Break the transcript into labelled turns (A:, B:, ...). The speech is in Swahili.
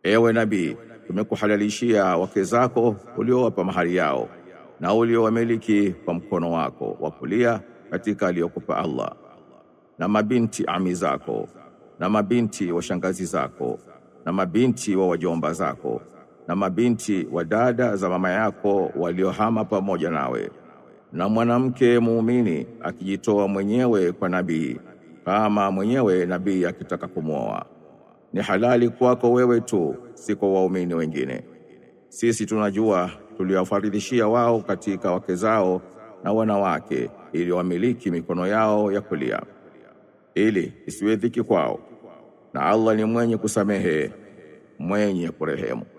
A: Ewe nabii, tumekuhalalishia wake zako uliowapa mahari yao na uliowamiliki kwa mkono wako wa kulia katika aliyokupa Allah, na mabinti ami zako na mabinti wa shangazi zako na mabinti wa wajomba zako na mabinti wa dada za mama yako waliohama pamoja nawe, na mwanamke muumini akijitoa mwenyewe kwa nabii, kama mwenyewe nabii akitaka kumwoa ni halali kwako wewe tu, si kwa waumini wengine. Sisi tunajua tuliwafaridhishia wao katika wake zao na wanawake, ili wamiliki mikono yao ya kulia, ili isiwe dhiki kwao, na Allah ni mwenye kusamehe, mwenye kurehemu.